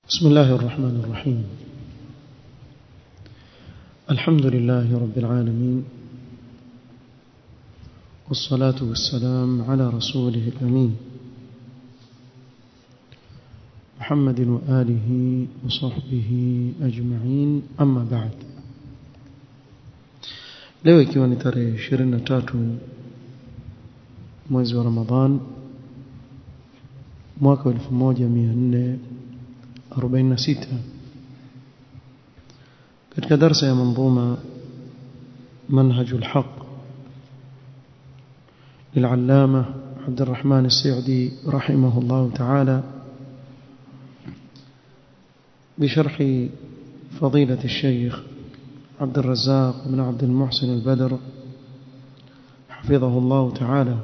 بسم الله الرحمن الرحيم الحمد لله رب العالمين والصلاة والسلام على رسوله الأمين محمد وآله وصحبه أجمعين أما بعد leo ikiwa ni tarehe 23 mwezi wa Ramadhan mwaka 1446 katika darasa ya manzuma منهج الحق للعلامة عبد الرحمن السعدي رحمه الله تعالى بشرح فضيلة الشيخ عبد الرزاق بن عبد المحسن البدر حفظه الله تعالى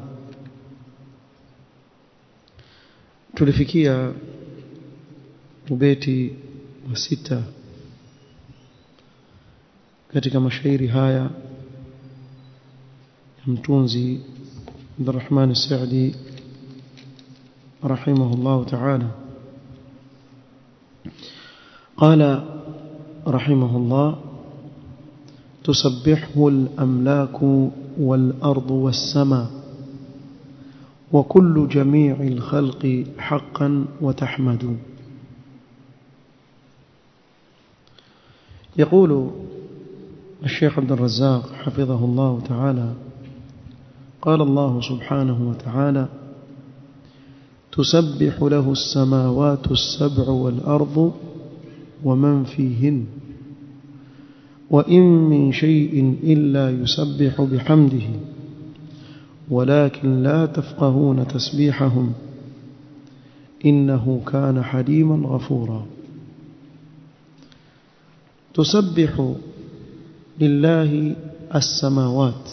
tulifikia ubeti wa sita katika mashairi haya ya mtunzi Abdurrahman As-Sa'di rahimahullah ta'ala قال رحمه الله تسبحه الأملاك والأرض والسماء وكل جميع الخلق حقا وتحمد يقول الشيخ عبد الرزاق حفظه الله تعالى قال الله سبحانه وتعالى تسبح له السماوات السبع والأرض ومن فيهن وإن من شيء إلا يسبح بحمده ولكن لا تفقهون تسبيحهم إنه كان حليما غفورا تسبح لله السماوات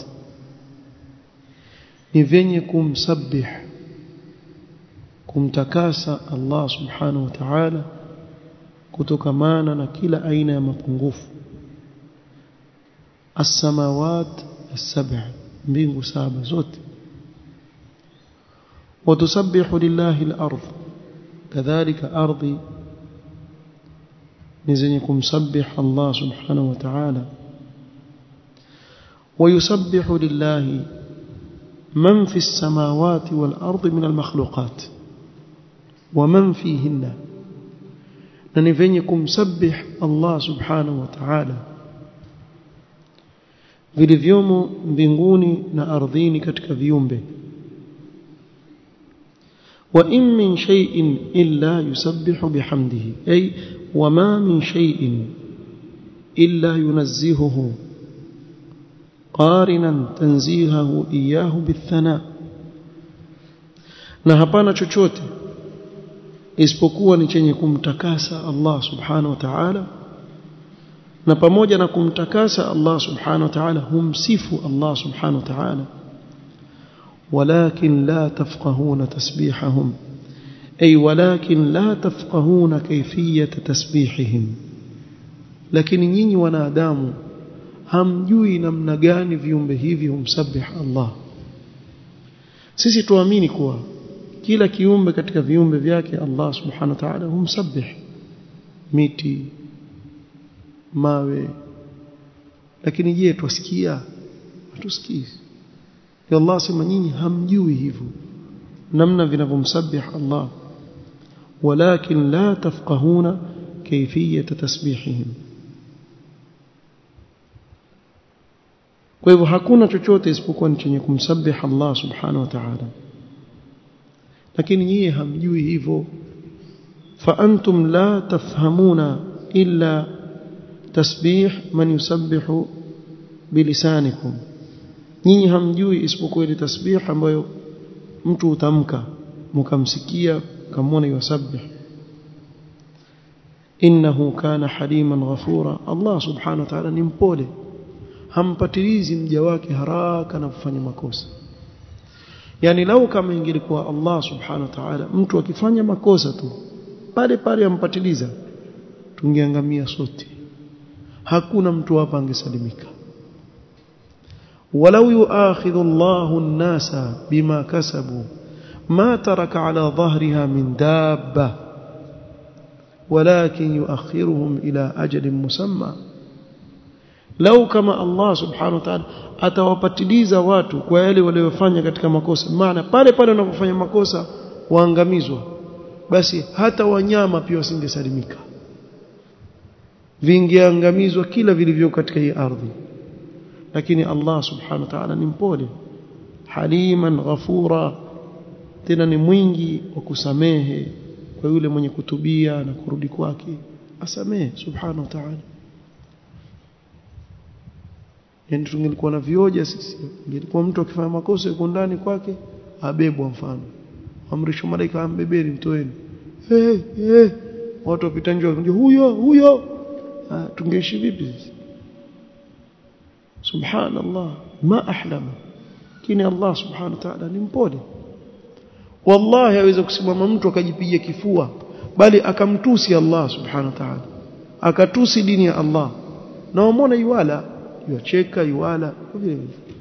نفني kumsabih kumtakasa Allah subhanahu wa ta'ala kutokamana na kila aina ya mapungufu as-samawat as-sab'a mbingu saba zote وتسبح لله الأرض كذلك أرضي نزنكم سبح الله سبحانه وتعالى ويسبح لله من في السماوات والأرض من المخلوقات ومن فيهن ننفنكم سبح الله سبحانه وتعالى vilivyomo mbinguni na ardhini katika viumbe wa in min shay'in illa yusabbihu bihamdihi ay wama min shay'in illa yunazzihuhu qarinan tanzihahu iyahu bithana na hapana chochote isipokuwa ni chenye kumtakasa Allah subhanahu wa ta'ala na pamoja na kumtakasa Allah subhanahu wa ta'ala humsifu Allah subhanahu wa ta'ala ولكن لا تفقهون تسبيحهم أي ولكن لا تفقهون كيفية تسبيحهم لكن nyinyi wanadamu hamjui namna gani viumbe hivi humsabih Allah sisi tuamini kuwa kila kiumbe katika viumbe vyake Allah subhanahu wa ta'ala humsabih miti mawe lakini je twasikia hatusikii ya Allah sema nyinyi hamjui hivyo namna vinavyomsabih Allah walakin la tafqahuna kayfiyat tasbihihim kwa hivyo hakuna chochote isipokuwa ni chenye kumsabih Allah subhanahu wa ta'ala lakini nyinyi hamjui hivyo fa antum la tafhamuna illa tasbih man yusabbihu bilisanikum nyinyi hamjui isipokuwa ile tasbih ambayo mtu utamka mkamsikia kamwona yusabbih innahu kana haliman ghafura Allah subhanahu wa ta'ala ni mpole hampatilizi mja wake haraka na kufanya makosa yani lau kama ingelikuwa Allah subhanahu wa ta'ala mtu akifanya makosa tu pale pale ampatiliza tungeangamia sote hakuna mtu hapa angesalimika walau yuakhidhu Allahu an-nasa bima kasabu ma taraka ala dhahriha min dabba walakin yuakhiruhum ila ajalin musamma lau kama Allah subhanahu wa ta'ala atawapatiliza watu kwa yale waliyofanya katika makosa maana pale pale wanapofanya makosa waangamizwa basi hata wanyama pia wasingesalimika vingeangamizwa kila vilivyo katika hii ardhi lakini Allah subhanahu wa ta'ala ni mpole haliman ghafura tena ni mwingi wa kusamehe kwa yule mwenye kutubia na kurudi kwake asamehe subhanahu wa ta'ala yani tungelikuwa na vioja sisi ingelikuwa mtu akifanya makosa yuko ndani kwake abebwa mfano amrisho malaika ambebeni mtoeni hey, hey. watu wapita nje huyo huyo tungeishi vipi sisi subhanallah ma ahlama kini Allah subhanahu wa ta'ala ni mpole wallahi aweza kusimama mtu akajipiga kifua bali akamtusi Allah subhanahu wa ta'ala akatusi dini ya Allah na wamwona yuwala yuacheka yuwala vile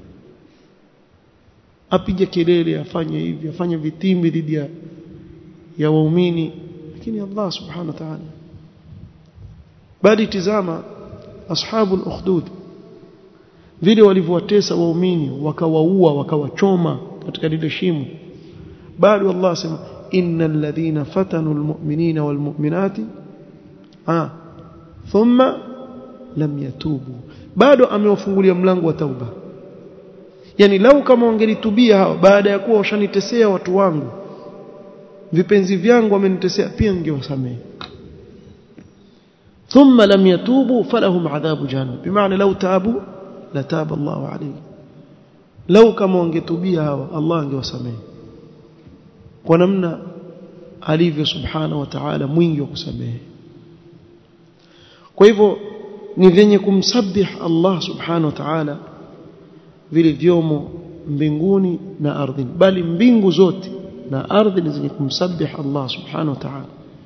apige kelele afanye hivi afanye vitimbi dhidi ya ya waumini lakini Allah subhanahu wa ta'ala bali tizama ashabu al-ukhdud vile walivyowatesa waumini wakawaua wakawachoma katika lile shimo bado Allah sema innal ladhina fatanu almu'minina walmu'minati ah thumma lam yatubu bado amewafungulia mlango wa tauba yani lau kama wangelitubia hawa baada ya kuwa washanitesea watu wangu vipenzi vyangu wamenitesea pia ningewasamehe ثم لم يتوبوا فلهم عذاب جهنم بمعنى لو تابوا لتاب الله عليهم لو كما wangetubia hawa Allah angewasamehe kwa namna alivyo subhanahu wa ta'ala mwingi wa kusamehe kwa hivyo ni vyenye kumsabih Allah subhanahu wa ta'ala vile vyomo mbinguni na ardhini bali mbingu zote na ardhi ni zenye kumsabih Allah subhanahu wa ta'ala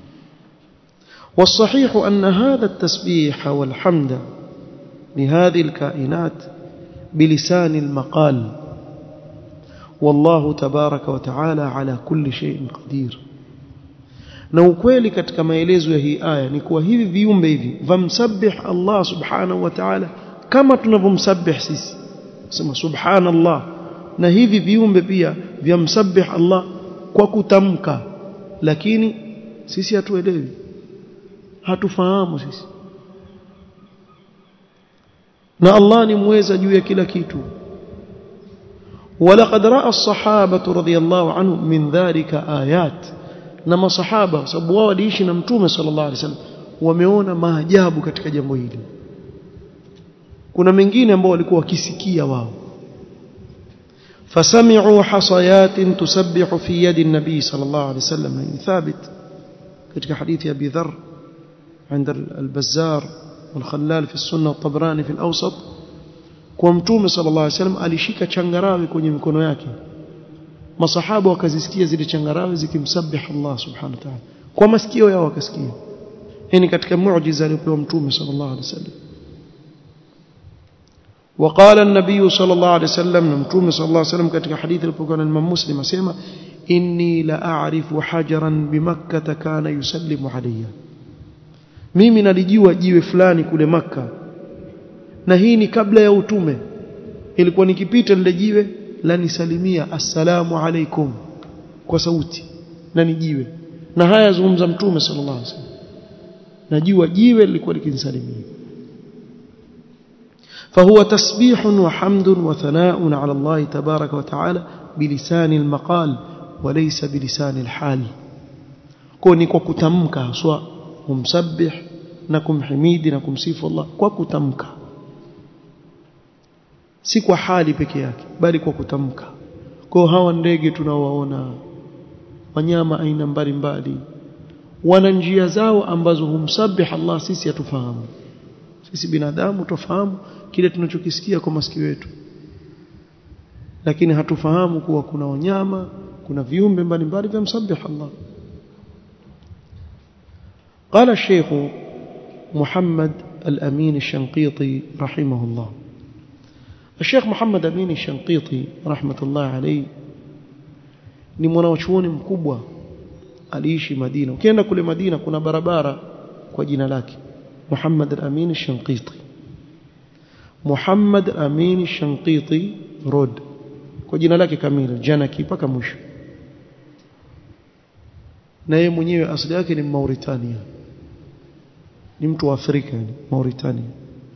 والصحيح أن هذا التسبيح والحمد لهذه الكائنات بلسان المقال والله تبارك وتعالى على كل شيء قدير na ukweli katika maelezo ya hii aya ni kuwa hivi viumbe hivi vamsabih Allah subhanahu wa ta'ala kama tunavyomsabih sisi sema subhanallah na hivi viumbe pia vyamsabih Allah kwa kutamka lakini sisi hatuelewi hatufahamu sisi na Allah ni mweza juu ya kila kitu ولقد راى الصحابه رضي الله عنهم من ذلك ايات na masahaba sababu wao waliishi na mtume sallallahu alaihi wasallam wameona maajabu katika jambo hili kuna mengine ambao walikuwa wakisikia wao fasami'u hasayatin tusabbihu fi yadi an-nabi sallallahu alaihi wasallam ni thabit katika hadithi ya Abi Dharr عند البزار والخلال في السنة والطبراني في الأوسط kwa mtume sallallahu alaihi wasallam alishika changarawe kwenye mikono yake masahaba wakazisikia zile changarawe zikimsabih Allah subhanahu wa ta'ala kwa masikio yao wakasikia hii ni katika muujiza aliyopewa mtume sallallahu alaihi wasallam وقال النبي صلى الله عليه وسلم متوم صلى الله عليه وسلم katika hadithi ilipokuwa na Imam Muslim asema inni la a'rifu hajaran bimakkah kana yusallimu alayya mimi nalijua jiwe fulani kule maka na hii ni kabla ya utume ilikuwa nikipita lile jiwe la nisalimia assalamu alaikum kwa sauti na ni jiwe na haya zungumza mtume sallallahu alaihi wasallam najua jiwe lilikuwa likinisalimia فهو تسبيح وحمد وثناء على الله تبارك وتعالى بلسان المقال وليس بلسان الحال كوني kwa kutamka haswa kumsabih na kumhimidi na kumsifu Allah kwa kutamka si kwa hali peke yake bali kwa kutamka kwa hawa ndege tunaowaona wanyama aina mbalimbali wana njia zao ambazo humsabih Allah sisi hatufahamu sisi binadamu tufahamu kile tunachokisikia kwa masikio yetu lakini hatufahamu kuwa kuna wanyama kuna viumbe mbalimbali vya msabih Allah قال الشيخ محمد الأمين الشنقيطي رحمه الله الشيخ محمد أمين الشنقيطي رحمة الله عليه ni mwanachuoni mkubwa aliishi Madina ukienda kule Madina kuna barabara kwa jina lake Muhammad al-Amin al-Shanqiti Muhammad al-Amin al-Shanqiti Road kwa jina lake kamili Janaki mpaka mwisho na yeye mwenyewe asili yake ni Mauritania ni mtu wa Afrika yani Mauritania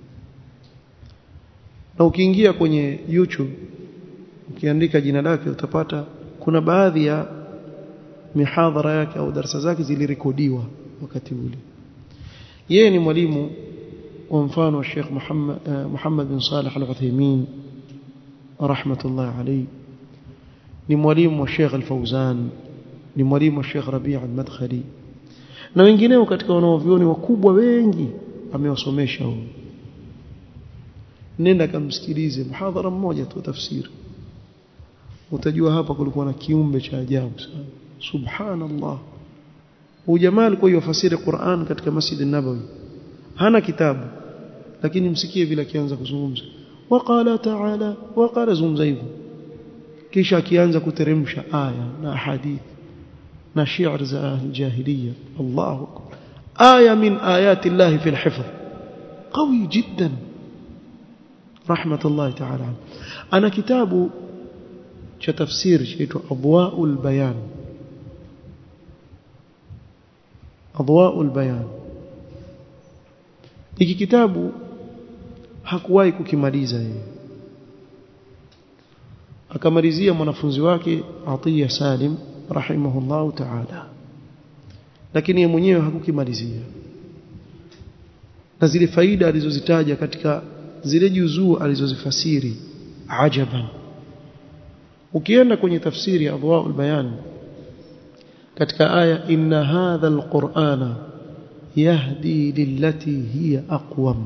na ukiingia kwenye YouTube ukiandika jina lake utapata kuna baadhi ya mihadhara yake au darasa zake zilirekodiwa wakati ule yeye ni mwalimu wa mfano wa Sheikh Muhammad uh, Muhammad bin Salih Al-Uthaymeen rahmatullah alayhi ni mwalimu wa Sheikh Al-Fauzan ni mwalimu wa Sheikh Rabi' Al-Madkhali na wengineo katika wanaovioni wakubwa wengi amewasomesha huyo nenda kamsikilize mhadhara mmoja tu tafsiri utajua hapa kulikuwa na kiumbe cha ajabu sana subhanallah huyu jamaa alikuwa yafasiri Qur'an katika Masjid an-Nabawi hana kitabu lakini msikie vile akianza kuzungumza waqala ta'ala waqala zungumza hivyo kisha akianza kuteremsha aya na hadithi na shi'r za jahiliya Allahu akbar aya min ayati Allah fi al-hifz qawi jiddan rahmatullahi ta'ala ana kitabu cha tafsiri chaitwa Adwa'ul Bayan Adwa'ul Bayan hiki kitabu hakuwahi kukimaliza yeye akamalizia mwanafunzi wake Atiya Salim rahimahullahu ta'ala lakini yeye mwenyewe hakukimalizia na zile faida alizozitaja katika zile juzuu alizozifasiri ajaban ukienda kwenye tafsiri ya Adwaul Bayan katika aya inna hadha alqur'ana yahdi lillati hiya aqwam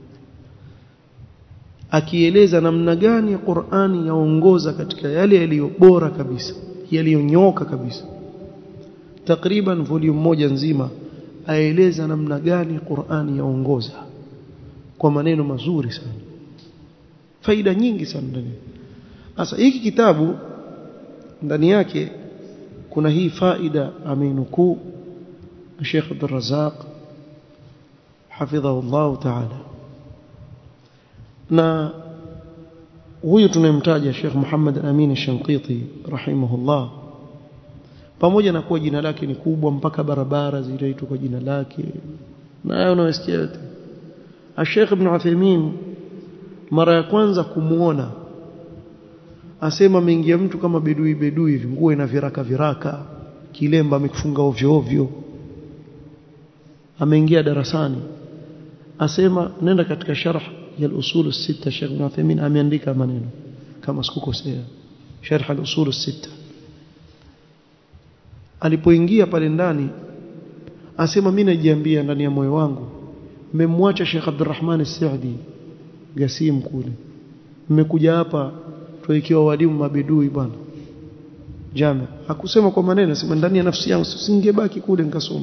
akieleza namna gani Qur'ani yaongoza katika yale yaliyo bora kabisa yaliyonyoka kabisa takriban volume moja nzima aeleza namna gani Qur'ani yaongoza kwa maneno mazuri sana faida nyingi sana ndani sasa hiki kitabu ndani yake kuna hii faida ameinukuu Sheikh Abdul Razzaq hafidhahu Allah ta'ala na huyu tunayemtaja Sheikh Muhammad Amin Shanqiti rahimahullah pamoja na kuwa jina lake ni kubwa mpaka barabara zinaitwa kwa jina lake na hayo unayosikia yote Sheikh Ibn Uthaymeen mara ya kwanza kumuona asema ameingia mtu kama bedui bedui hivi nguo ina viraka viraka kilemba amekifunga ovyo ovyo ameingia darasani asema nenda katika sharh ya al-usul as-sita Sheikh Ibn Uthaymeen ameandika maneno kama sikukosea sharh al-usul as-sita alipoingia pale ndani asema mimi najiambia ndani ya moyo wangu mmemwacha Sheikh Abdurrahman As-Saudi Gasim kule mmekuja hapa tuikiwa walimu mabidui bwana jana hakusema kwa maneno sema ndani ya nafsi yangu singebaki kule nikasoma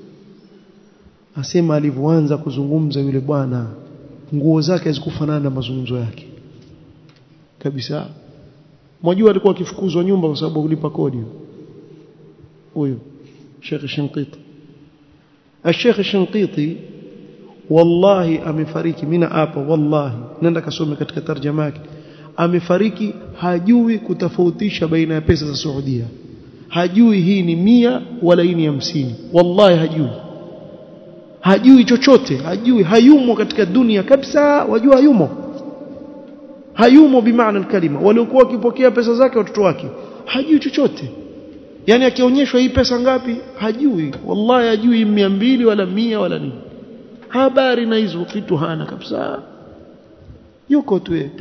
asema alivyoanza kuzungumza yule bwana nguo zake hazikufanana na mazungumzo yake kabisa mwajua alikuwa akifukuzwa nyumba kwa sababu kulipa kodi huyo Sheikh Shinqiti Sheikh Shinqiti wallahi amefariki mimi hapa wallahi nenda kasome katika tarjama yake amefariki hajui kutofautisha baina ya pesa za Saudia hajui hii ni mia wala hii ni hamsini wallahi hajui hajui chochote hajui hayumo katika dunia kabisa wajua hayumo hayumo bimaana kalima waliokuwa wakipokea pesa zake watoto wake hajui chochote yani akionyeshwa hii pesa ngapi hajui wallahi hajui mia mbili wala mia wala nini habari na hizo vitu hana kabisa yuko tu yeye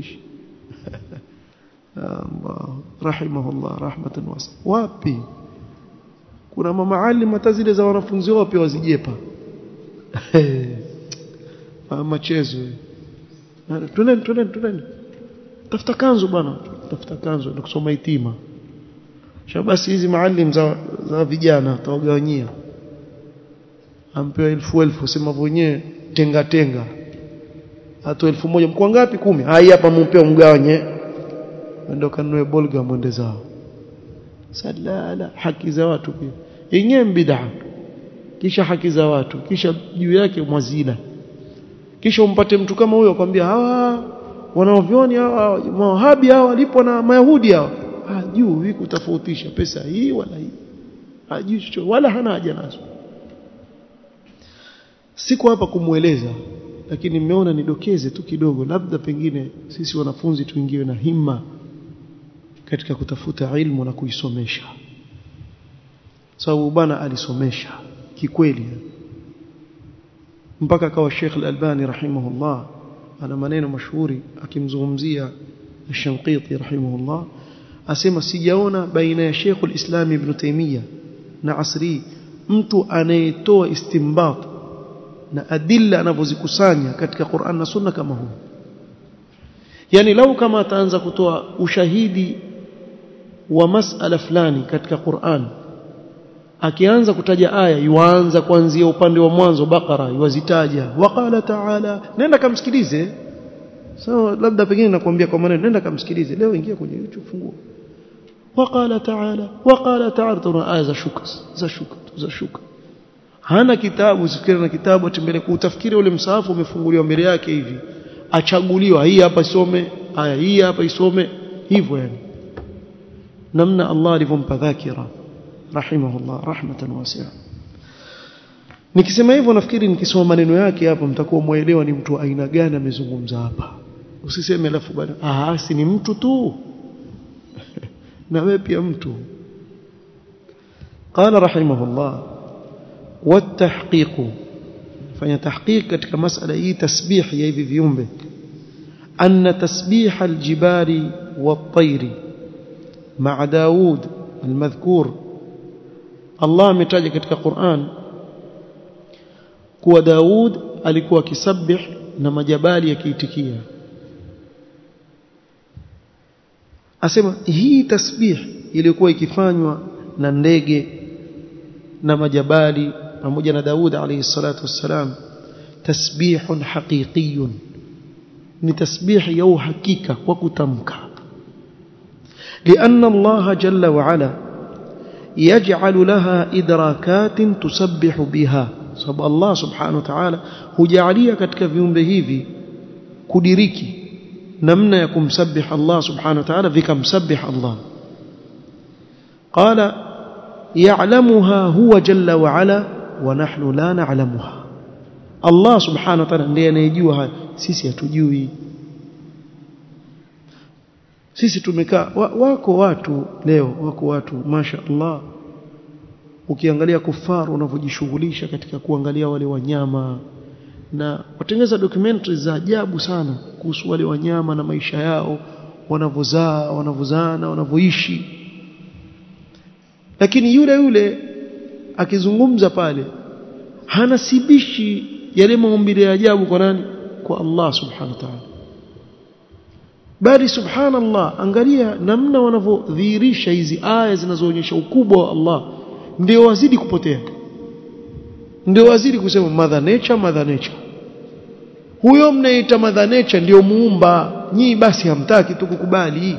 Allah rahimahullah rahmatan wasa wapi kuna mamaalim hata zile za wanafunzi wao pia wazijepa machezo twendeni twendeni twendeni tafuta kanzu bwana tafuta kanzu na kusoma itima basi hizi maalim za, za vijana tawagawanyia ampewa elfu elfu sema wenyewe tenga tenga hata elfu moja mko ngapi kumi hai hapa mumpewa mgawanye ndio kanunue bolga mwende zao salala haki za watu pia yenyewe bid'a kisha haki za watu kisha juu yake mwazila kisha umpate mtu kama huyo akwambia hawa wanaovyoni hawa mawahabi hawa walipo na mayahudi hawa hajui kutofautisha pesa hii wala hii hajui chochote wala hana haja nazo siko hapa kumweleza lakini nimeona nidokeze tu kidogo labda pengine sisi wanafunzi tuingiwe na himma katika kutafuta ilmu na kuisomesha sababu bwana alisomesha kikweli mpaka akawa Sheikh Al-Albani rahimahullah ana maneno mashuhuri akimzungumzia Shanqiti rahimahullah asema sijaona baina ya Sheikh al-Islam Ibn Taymiyyah na Asri mtu anayetoa istimbat na adilla anavyozikusanya katika Qur'an na Sunna kama huu yani lau kama ataanza kutoa ushahidi wa masala fulani katika Qur'an akianza kutaja aya yuanza kuanzia upande wa mwanzo Bakara yuwazitaja waqala ta'ala nenda kamsikilize sawa so, labda pengine nakwambia kwa maneno nenda kamsikilize leo ingia kwenye YouTube fungua waqala ta'ala waqala ta'ala tuna aya za shuka za shuka za shuka hana kitabu sifikiri na kitabu atembele kuutafikiri ule msahafu umefunguliwa mbele yake hivi achaguliwa hii hapa isome aya hii hapa isome hivyo yani namna Allah alivyompa dhakira rahimahullah rahmatan wasi'a nikisema hivyo nafikiri nikisoma maneno yake hapa mtakuwa muelewa ni mtu aina gani amezungumza hapa usiseme alafu bana ah si ni mtu tu na wewe pia mtu قال رحمه الله والتحقيق fanya tahqiq katika masala hii tasbih ya hivi viumbe anna tasbih aljibali wat-tayri ma'a Daud almadhkur Allah ametaja katika Qur'an kuwa Daud alikuwa akisabih na majabali yakiitikia asema hii tasbih ilikuwa ikifanywa na ndege na majabali pamoja na Daud alayhi salatu wassalam tasbihun haqiqiyun ni tasbih ya uhakika kwa kutamka لأن الله جل وعلا يجعل لها إدراكات تسبح بها سبب الله سبحانه وتعالى hujalia katika viumbe hivi kudiriki namna ya kumsabih Allah subhanahu wa ta'ala vikamsabih Allah قال يعلمها هو جل وعلا ونحن لا نعلمها Allah subhanahu wa ta'ala ndiye anayejua haya sisi hatujui sisi tumekaa wako watu leo wako watu masha Allah ukiangalia kufaru wanavyojishughulisha katika kuangalia wale wanyama na watengeza documentaries za ajabu sana kuhusu wale wanyama na maisha yao wanavyozaa wanavyozaana wanavyoishi lakini yule yule akizungumza pale hanasibishi yale maumbile ya ajabu kwa nani kwa Allah subhanahu wa ta'ala bali subhanallah angalia namna wanavyodhihirisha hizi aya zinazoonyesha ukubwa wa Allah ndio wazidi kupotea ndio wazidi kusema mother nature mother nature huyo mnaita mother nature ndio muumba nyii basi hamtaki tu kukubali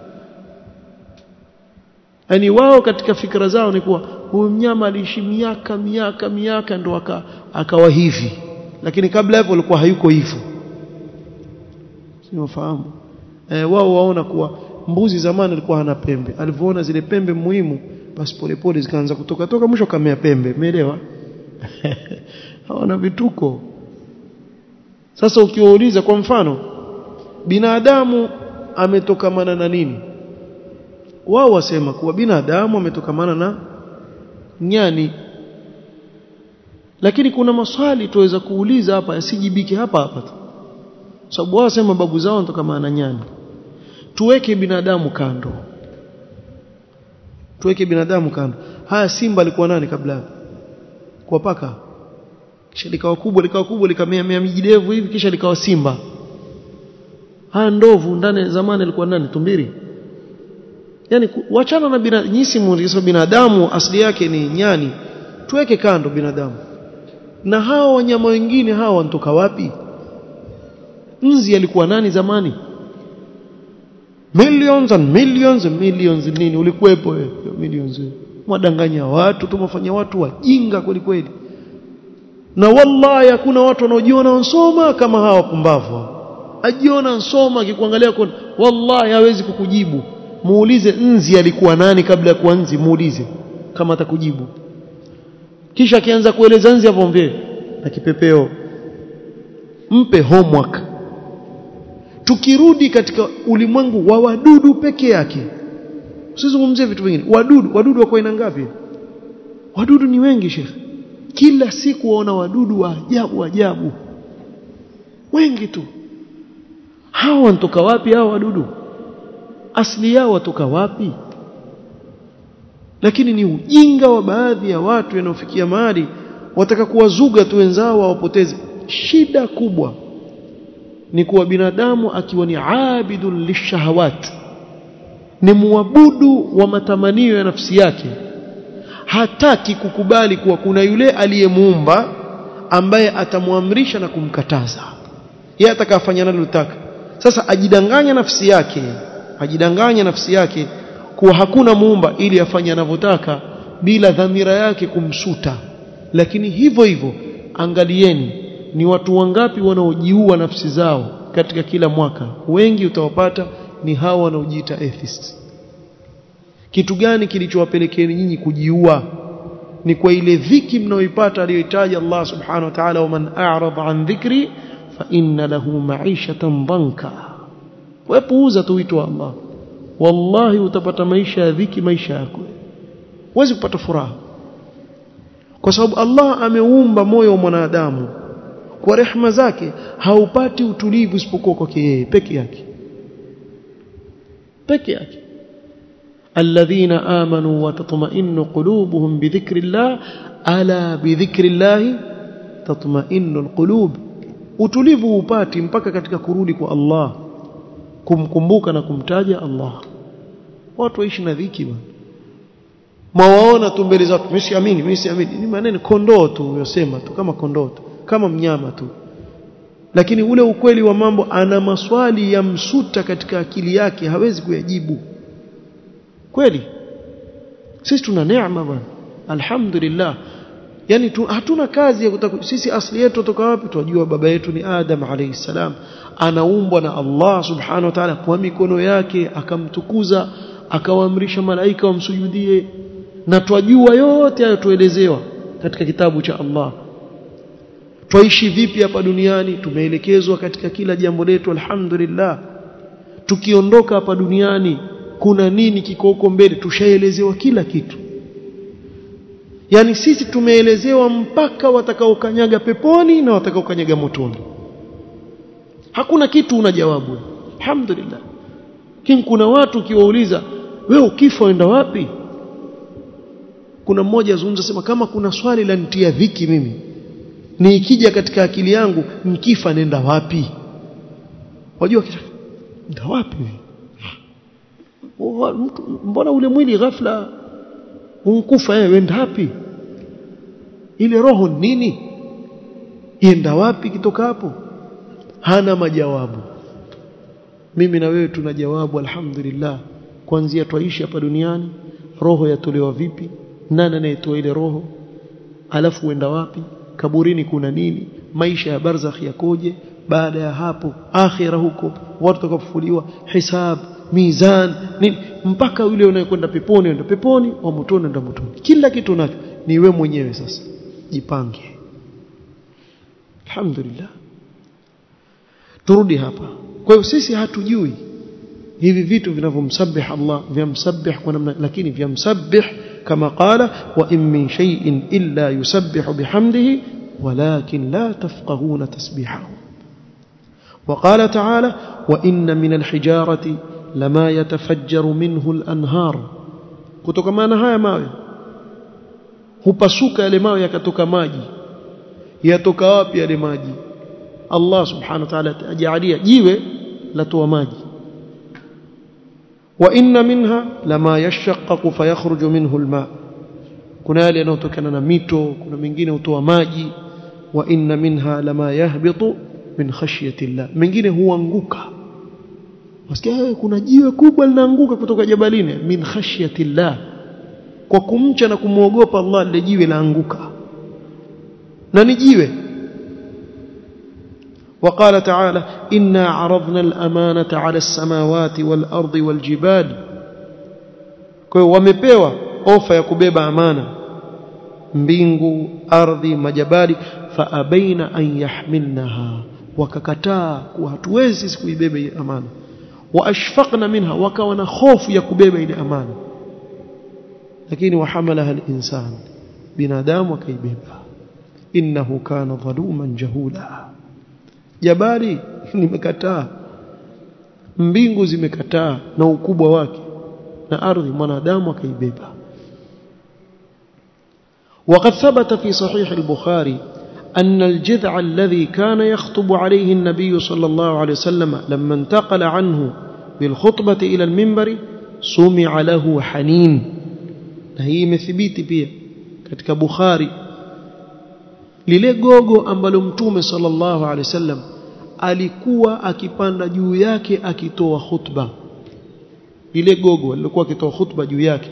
yani wao katika fikra zao ni kuwa huyu mnyama aliishi miaka miaka miaka ndo aka, akawa hivi lakini kabla hapo alikuwa hayuko hivyo siwafahamu e, wao waona kuwa mbuzi zamani alikuwa hana pembe alivyoona zile pembe muhimu basi polepole zikaanza kutoka toka mwisho kamea pembe umeelewa hawana vituko sasa ukiwauliza kwa mfano binadamu ametokamana na nini wao wasema kuwa binadamu ametokamana na nyani lakini kuna maswali tuweza kuuliza hapa yasijibike hapa hapa tu sababu wao wasema babu zao wanatokamana na nyani tuweke binadamu kando tuweke binadamu kando haya simba alikuwa nani kabla kwa paka kisha likawa kubwa likawa kubwa likamea mea mijidevu hivi kisha likawa simba haya ndovu ndani zamani alikuwa nani tumbiri yani wachana na binadamu nyisi muulizo binadamu asili yake ni nyani tuweke kando binadamu na hao wanyama wengine hao wanatoka wapi nzi alikuwa nani zamani millions and millions and millions nini ulikuwepo wewe millions mwadanganya watu tumefanya watu wajinga kweli kweli na wallahi hakuna watu wanaojiona wansoma kama hawa wapumbavu ajiona nsoma akikuangalia kwa wallahi hawezi kukujibu muulize nzi alikuwa nani kabla ya kuwa nzi muulize kama atakujibu kisha akianza kueleza nzi hapo mvie na kipepeo mpe homework tukirudi katika ulimwengu wa wadudu peke yake usizungumzie vitu vingine wadudu wadudu wako aina ngapi wadudu ni wengi shekhe kila siku waona wadudu wa ajabu ajabu wengi tu hawa wanatoka wapi hao wadudu asili yao watoka wapi lakini ni ujinga wa baadhi ya watu wanaofikia mahali wataka kuwazuga tu wenzao wawapoteze shida kubwa ni kuwa binadamu akiwa ni abidun lishahawat ni muabudu wa matamanio ya nafsi yake hataki kukubali kuwa kuna yule aliyemuumba ambaye atamwamrisha na kumkataza yeye atakafanya analotaka sasa ajidanganya nafsi yake ajidanganya nafsi yake kuwa hakuna muumba ili afanye anavyotaka bila dhamira yake kumsuta lakini hivyo hivyo angalieni ni watu wangapi wanaojiua nafsi zao katika kila mwaka wengi utawapata ni hawa wanaojiita atheists kitu gani kilichowapelekeni nyinyi kujiua ni kwa ile dhiki mnaoipata aliyoitaja Allah subhanahu wa ta'ala waman a'rada an dhikri fa inna lahu ma'ishatan dhanka wepuuza tu wito wa Allah wallahi utapata maisha ya dhiki maisha yako huwezi kupata furaha kwa sababu Allah ameumba moyo wa mwanadamu kwa rehema zake haupati utulivu isipokuwa kwake yeye peke yake peke yake الذين آمنوا وتطمئن قلوبهم بذكر الله ألا بذكر الله تطمئن القلوب utulivu upati mpaka katika kurudi kwa Allah kumkumbuka na kumtaja Allah watu waishi na dhiki bwana mwawaona tu mbele zako mimi siamini mimi siamini ni maneno kondoo tu yosema tu kama kondoo tu kama mnyama tu lakini ule ukweli wa mambo ana maswali ya msuta katika akili yake hawezi kuyajibu kweli sisi tuna neema bwana alhamdulillah yani tu, hatuna kazi ya kutaku, sisi asili yetu kutoka wapi tunajua baba yetu ni Adam alayhi salam anaumbwa na Allah subhanahu wa ta'ala kwa mikono yake akamtukuza akawaamrisha malaika wamsujudie na twajua yote hayo tuelezewa katika kitabu cha Allah twaishi vipi hapa duniani tumeelekezwa katika kila jambo letu alhamdulillah tukiondoka hapa duniani kuna nini kiko huko mbele tushaelezewa kila kitu yani sisi tumeelezewa mpaka watakaokanyaga peponi na watakaokanyaga motoni hakuna kitu una jawabu alhamdulillah lakini kuna watu ukiwauliza wewe ukifa uenda wapi kuna mmoja azungumza sema kama kuna swali la nitia dhiki mimi ni ikija katika akili yangu nikifa nenda wapi wajua nenda wapi mbona ule mwili ghafla unkufa yeye wenda wapi ile roho nini ienda wapi kitoka hapo hana majawabu mimi na wewe tuna jawabu alhamdulillah kuanzia twaishi hapa duniani roho yatolewa vipi nani anayetoa ile roho alafu uenda wapi kaburini kuna nini maisha ya barzakh yakoje baada ya hapo akhira huko watu watakapofufuliwa hisab mizan nini mpaka yule unayekwenda peponi enda peponi wa motoni enda motoni kila kitu nacho ni we mwenyewe sasa jipange alhamdulillah turudi hapa kwa hiyo sisi hatujui hivi vitu vinavyomsabih Allah vyamsabih kwa namna lakini vyamsabih kama qala wa in min shay'in illa yusabbihu bihamdihi walakin la tafqahuna tasbihahu وقال تعالى وإن من الحجارة لما يتفجر منه الأنهار kutokana haya mawe hupasuka yale mawe yakatoka maji yatoka wapi yale maji Allah subhanahu wa ta'ala ajalia jiwe latoa maji wa inna minha lama yashaqqaqu fayakhruju minhu alma kuna yale yanayotokana na mito kuna mengine hutoa maji wa inna minha lama yahbitu min khashyati llah mengine huanguka wasikia kuna jiwe kubwa linaanguka kutoka jabalini min khashyati llah kwa kumcha na kumwogopa Allah lile jiwe laanguka na ni jiwe وقال تعالى إنا عرضنا الأمانة على السماوات والأرض والجبال kwa hiyo wamepewa ofa ya kubeba amana mbingu ardhi majabali faabaina an yahmilnaha wakakataa kuwa hatuwezi sisi kuibeba ile amana waashfaqna minha wakawa na hofu ya kubeba ile amana lakini wahamalaha al-insan binadamu akaibeba innahu kana dhaluman jahula jabali limekataa mbingu zimekataa na ukubwa wake na ardhi mwanadamu akaibeba وقد ثبت في صحيح البخاري أن الجذع الذي كان يخطب عليه النبي صلى الله عليه وسلم لما انتقل عنه بالخطبة إلى المنبر سمع له حنين هي مثبيت pia katika Bukhari lile gogo ambalo mtume sallallahu alaihi wasallam alikuwa akipanda juu yake akitoa khutba lile gogo alikuwa akitoa khutba juu yake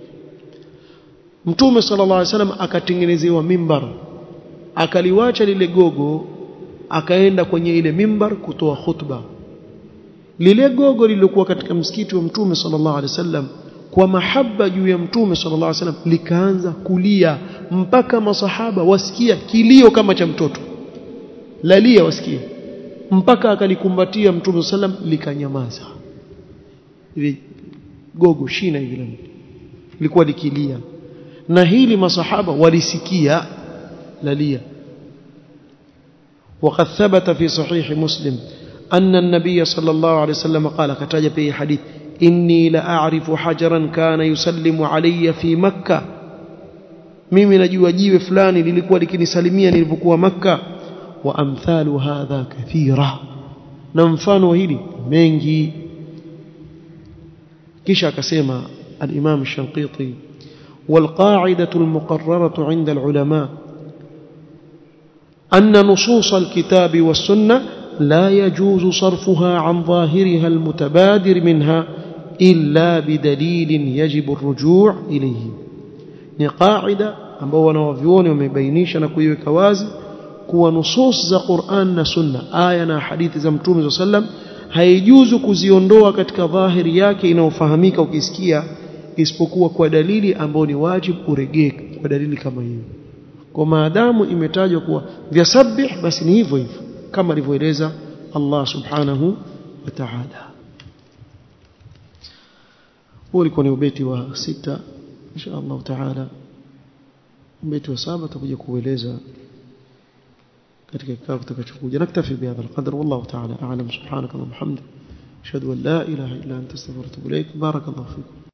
mtume sallallahu alaihi wasallam akatengenezewa mimbar akaliwacha lile gogo akaenda kwenye ile mimbar kutoa khutba lile gogo lililokuwa katika msikiti wa mtume sallallahu alaihi wasallam kwa mahaba juu ya mtume sallallahu alaihi wasallam likaanza kulia mpaka masahaba wasikia kilio kama cha mtoto lalia wasikia mpaka akalikumbatia mtume sallam likanyamaza ile gogo shina hivi lilikuwa likilia na hili masahaba walisikia lalia وقد ثبت في صحيح مسلم أن النبي صلى الله عليه وسلم قال كتاج في حديث إني لأعرف حجرا كان يسلم علي في مكة mimi najua jiwe fulani lilikuwa likinisalimia nilipokuwa makka wa amthalu hadha kathira na mfano wa hili mengi kisha akasema al-Imam Shanqiti والقاعدة المقررة عند العلماء أن نصوص الكتاب والسنة لا يجوز صرفها عن ظاهرها المتبادر منها إلا بدليل يجب الرجوع إليه ni qaida ambao wanawavyuoni wamebainisha na kuiweka wazi kuwa nusus za Qur'an na Sunna aya na hadithi za Mtume sallam haijuzu kuziondoa katika dhahiri yake inayofahamika ukisikia isipokuwa kwa dalili ambayo ni wajibu uregee kwa dalili kama hiyo kwa maadamu imetajwa kuwa vyasabih basi ni hivyo hivyo kama alivyoeleza Allah subhanahu wa ta'ala huo ulikuwa ni ubeti wa sita insha Allah taala ubeti wa saba tutakuja kueleza katika kikao kitakachokuja naktafi bihadha alqadr wallahu taala a'lam subhanaka wa bihamdika ashhadu an la ilaha illa anta astaghfiruka wa atubu ilaik barakallahu fikum